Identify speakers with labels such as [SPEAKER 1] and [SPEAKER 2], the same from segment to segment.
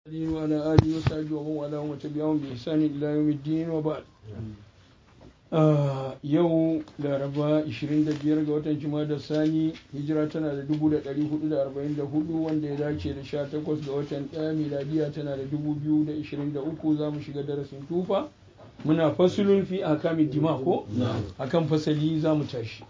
[SPEAKER 1] وعلى آله وصحبه ومن والاه وتبعهم بإحسان إلى يوم الدين وبعد yau laraba 25 ga watan da sani hijira tana da 1444 wanda ya dace da 18 ga watan 1 miladiya tana da 2023 za mu shiga darasin tufa muna fasulun fi a kamin dima ko akan fasali za mu tashi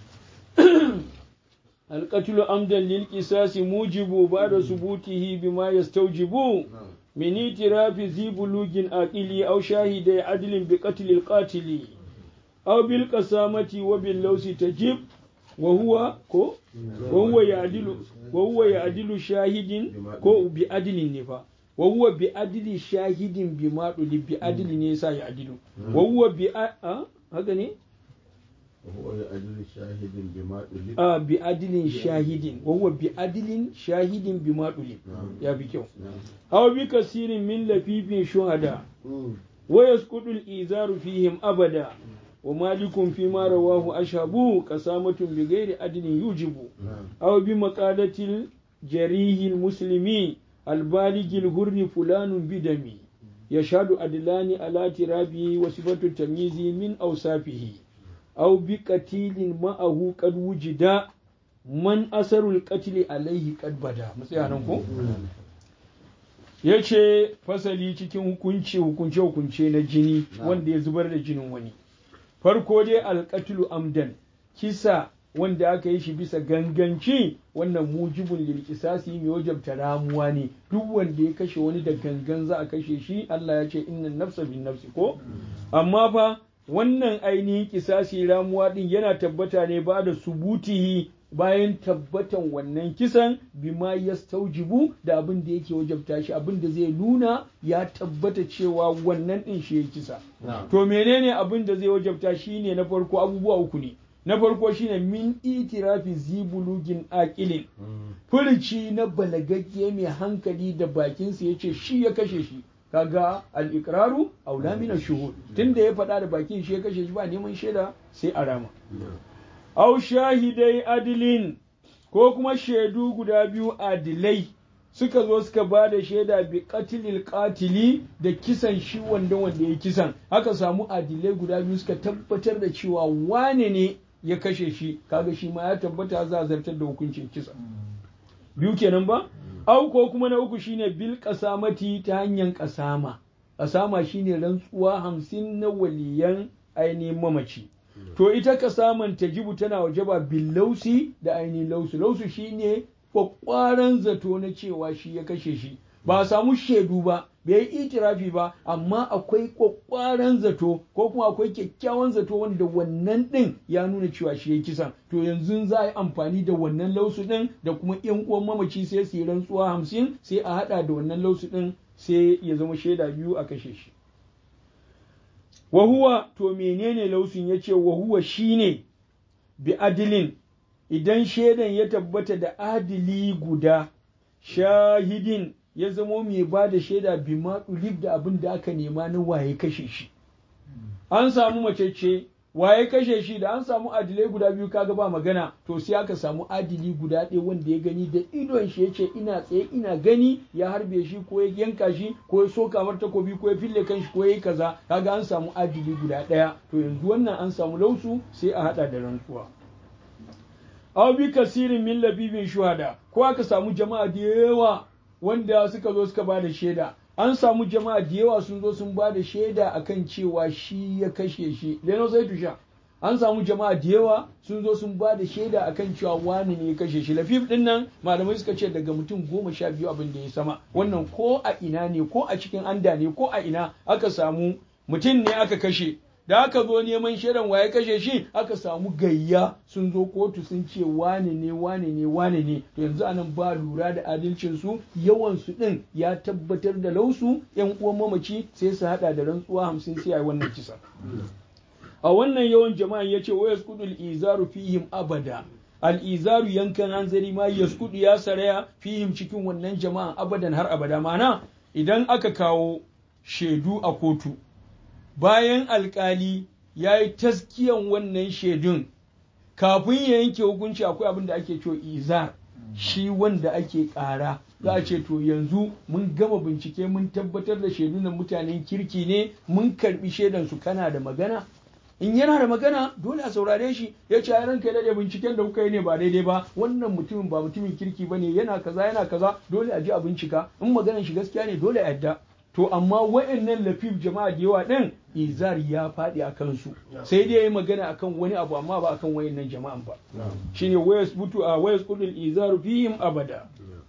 [SPEAKER 1] القتل عمدا للقصاص موجب بعد ثبوته بما يستوجب من اعتراف ذي بلوغ عاقل أو شاهد عدل بقتل القاتل أو بالقسامة وباللوس تجب وهو كو وهو يعدل وهو يعدل شاهد كو بعدل النفا وهو بعدل شاهد بما بعدل نيسا يعدل وهو بأ هذا ne
[SPEAKER 2] وهو بأدل شاهد بما ألف
[SPEAKER 1] آه بأدل شاهد وهو بأدل شاهد بما ألف يا بكيو أو بكثير من لفيف شهداء ويسقط الإيذار فيهم أبدا ومالك فيما رواه أشهب قسامة بغير أدل يوجب أو بمقالة الجريه المسلمي البالغ الهر فلان بدمي يشهد أدلان على ترابه وصفة التمييز من أوصافه أو بقتيل معه قد وجد من أثر القتل عليه قد بدا مثلا ko yace fasali cikin hukunci hukunce hukunce na jini wanda ya zubar da jinin wani farko dai alqatlu amdan kisa wanda aka yi shi bisa ganganci wannan mujibun lil qisasi mai wajabta ramuwa ne duk wanda ya kashe wani da gangan za a kashe shi Allah ya ce innan nafsa bin nafsi ko amma fa wannan ainihin kisasi ramuwa din yana tabbata ne ba da subutihi bayan tabbatan wannan kisan bima ya staujibu da abin da yake wajabta shi abin da zai nuna ya tabbata cewa wannan din shi ya kisa to menene abin da zai wajabta shi ne na farko abubuwa uku ne na farko shine min itirafi zibulugin aqilin furici na balagagge mai hankali da bakinsa yace shi ya kashe shi kaga al-iqraru aula min ash-shuhud tunda ya faɗa da bakin shi ya kashe shi ba neman shaida sai a rama aw shahidai adilin ko kuma shaidu guda biyu adilai suka zo suka ba da shaida bi qatilil qatili da kisan shi wanda wanda ya kisan haka samu adilai guda biyu suka tabbatar da cewa wane ne ya kashe shi kaga shi ma ya tabbata za a zartar da hukuncin kisa biyu kenan ba au ko kuma na uku shine bil kasamati ta hanyar kasama kasama shine rantsuwa hamsin na waliyan ainihin mamaci to ita kasaman tajibu tana wajaba bil lausi da ainihin lausu lausu shine kwakwaran zato na cewa shi ya kashe shi ba a samu shaidu ba bai yi itirafi ba amma akwai kwakwaran zato ko kuma akwai kyakkyawan zato wanda wannan din ya nuna cewa shi ya kisan to yanzu za a yi amfani da wannan lausu din da kuma yan uwan mamaci sai su yi rantsuwa hamsin sai a hada da wannan lausu din sai ya zama shaida biyu a kashe shi wahuwa to menene lausun ya ce wahuwa shine bi adilin idan shaidan ya tabbata da adili guda shahidin ya zamo mai ba da shaida bi maɗulib da abin da aka nema na waye kashe shi an samu macece waye kashe shi da an samu adilai guda biyu kaga ba magana to sai aka samu adili guda ɗaya wanda ya gani da idon shi yace ina tsaye ina gani ya harbe shi ko ya yanka shi ko ya soka mar takobi ko ya fille kan shi ko ya yi kaza kaga an samu adili guda ɗaya to yanzu wannan an samu lausu sai a hada da rantsuwa aw bi kasirin min labibin shuhada ko aka samu jama'a da yawa wanda suka zo suka ba da shaida an samu jama'a da yawa sun zo sun ba da shaida akan cewa shi ya kashe shi leno sai tusha an samu jama'a da yawa sun zo sun ba da shaida akan cewa wani ne ya kashe shi lafif din nan malamai suka ce daga mutum goma sha biyu abin da ya sama wannan ko a ina ne ko a cikin anda ne ko a ina aka samu mutum ne aka kashe da aka zo neman shaidan waye kashe shi aka samu gayya sun zo kotu sun ce wane ne wane ne wane ne to yanzu anan ba lura da adalcin su yawan su din ya tabbatar da lausu yan uwan mamaci sai su hada da rantsuwa hamsin sai a yi wannan kisa a wannan yawan jama'an yace wa yasqudul izaru fihim abada al izaru yankan hanzari ma yasqudu ya saraya fihim cikin wannan jama'an abadan har abada mana idan aka kawo shaidu a kotu bayan alkali ya yi taskiyan wannan shaidun kafin ya yanke hukunci akwai abin da ake cewa izar shi wanda ake ƙara za a ce to yanzu mun gama bincike mun tabbatar da shaidunan mutanen kirki ne mun karbi shaidan su kana da magana in yana da magana dole a saurare shi ya ce ai ranka daɗe binciken da kuka yi ne ba daidai ba wannan mutumin ba mutumin kirki ba ne yana kaza yana kaza dole a ji a bincika in maganar shi gaskiya ne dole a yadda to amma wa'annan lafif jama'a da yawa ɗin izar ya faɗi a kansu sai dai ya yi magana akan wani abu amma ba akan wa'annan jama'an ba shine wayas butu a wayas kudin izar fihim abada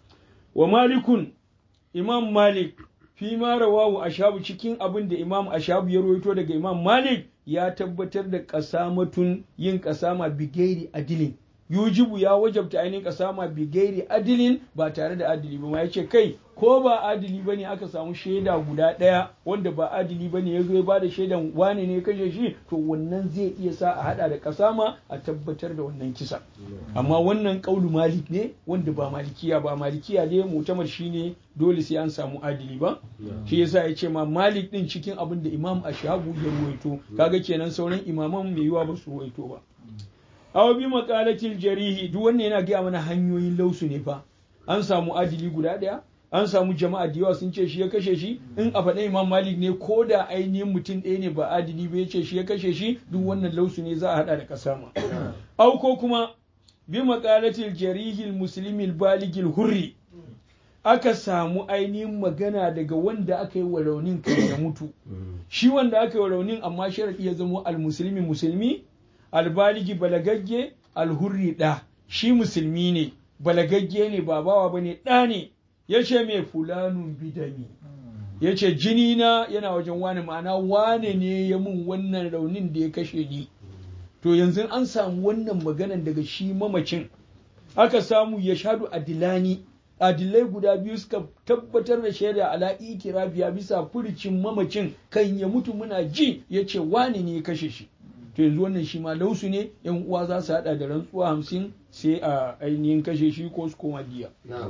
[SPEAKER 1] wa malikun imam malik fi ma rawahu ashabu cikin abin da imam ashabu ya rawaito daga imam malik ya tabbatar da kasamatun yin kasama bigairi adilin yujibu ya wajabta ainihin kasama bigairi adilin ba tare da adili ba ma ya ce kai ko ba adili bane aka samu shaida guda ɗaya wanda ba adili bane ya zo ya bada shaidan wane ne kashe shi to wannan zai iya sa a hada da kasama a tabbatar da wannan kisa amma wannan kaulu malik ne wanda ba malikiya ba malikiya ne mutamar shine dole sai an samu adili ba shi yasa ya ce ma malik din cikin abin da imam ashabu ya ruwaito kaga kenan sauran imaman mai yiwa ba su ruwaito ba aw bi maqalatil jarihi duk wannan yana gaya mana hanyoyin lausu ne fa an samu adili guda ɗaya an samu jama'a da yawa sun ce shi ya kashe shi in a faɗa imam malik ne ko da ainihin mutum ɗaya ne ba adili ba ya ce shi ya kashe shi duk wannan lausu ne za a haɗa da kasama au ko kuma bi maqalatil jarihil muslimil baligil hurri aka samu ainihin magana daga wanda aka yi wa raunin kai ya mutu shi wanda aka yi wa raunin amma sharadi ya zama almuslimi musulmi albaligi balagagge alhurri ɗa shi musulmi ne balagagge ne ba bawa bane ɗa ne ya ce mai fulanun bidami ya ce jini na yana wajen wani ma'ana wane ne ya mun wannan raunin da ya kashe ni to yanzu an samu wannan maganan daga shi mamacin aka samu ya shaɗu adilani adilai guda biyu suka tabbatar da shaida ala itirafiya bisa furicin mamacin kan ya mutu muna ji ya ce wane ne ya kashe shi to yanzu wannan shi ma lausu ne yan uwa za su hada da rantsuwa hamsin sai a ainihin kashe shi ko su koma diya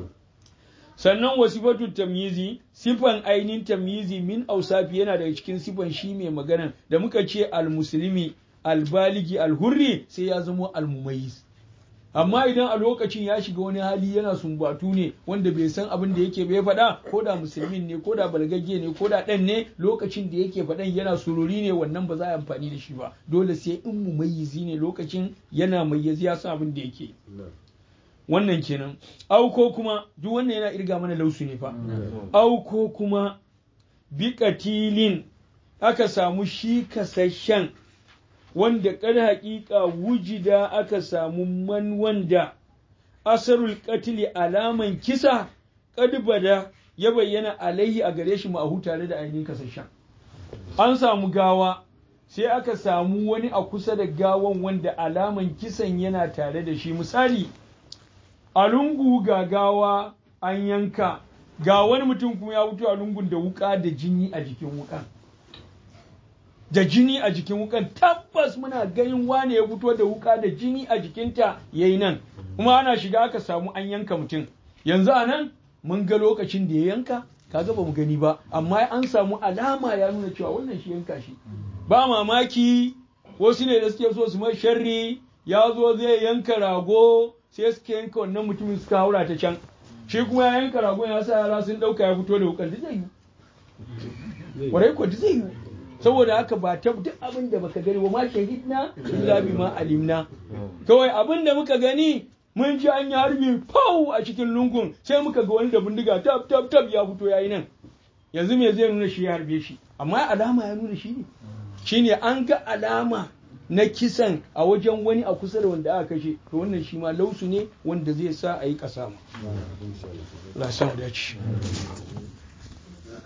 [SPEAKER 1] sannan wasifatu tamyizi sifan ainihin tamyizi min ausafi yana daga cikin sifan shi mai magana da muka ce almuslimi albaligi alhurri sai ya zama almumayiz amma idan a lokacin ya shiga wani hali yana sumbatu ne wanda bai san abin da yake bai faɗa ko da musulmin ne ko da balgagge ne ko da ɗan ne lokacin da yake faɗan yana sururi ne wannan ba za a amfani da shi ba dole sai in mumayizi ne lokacin yana mayyazi ya san abin da yake wannan kenan au ko kuma duk wannan yana irga mana lausu ne fa au ko kuma bi katilin aka samu shi kasashen wanda kad haƙiƙa wujida aka samu man wanda asarul katili alaman kisa kad bada ya bayyana alaihi a gare shi ma'ahu tare da ainihin kasashen an samu gawa sai aka samu wani a kusa da gawan wanda alaman kisan yana tare da shi misali a lungu ga gawa an yanka ga wani mutum kuma ya wuce a lungun da wuka da jini a jikin wukan da jini a jikin wukan tabbas muna ganin wane ya fito da wuka da jini a jikinta yayi nan kuma ana shiga aka samu an yanka mutum yanzu a nan mun ga lokacin da ya yanka kaga ba mu gani ba amma an samu alama ya nuna cewa wannan shi yanka shi ba mamaki wasu ne da suke so su mai sharri ya zo zai yanka rago sai suka yanka wannan mutumin suka haura ta can shi kuma ya yanka ragon ya sa yara sun dauka ya fito da wukan zai yi kwarai ko zai yi saboda haka ba ta duk abin da baka gani ba ma shahidna illa bima alimna kawai abin da muka gani mun ji an yi harbi pau a cikin lungun sai muka ga wani da bindiga tab tab tab ya fito yayi nan yanzu me zai nuna shi ya harbe shi amma alama ya nuna shi ne shine an ga alama na kisan a wajen wani a kusa da wanda aka kashe to wannan shi ma lausu ne wanda zai sa a yi kasama. Allah sa mu dace.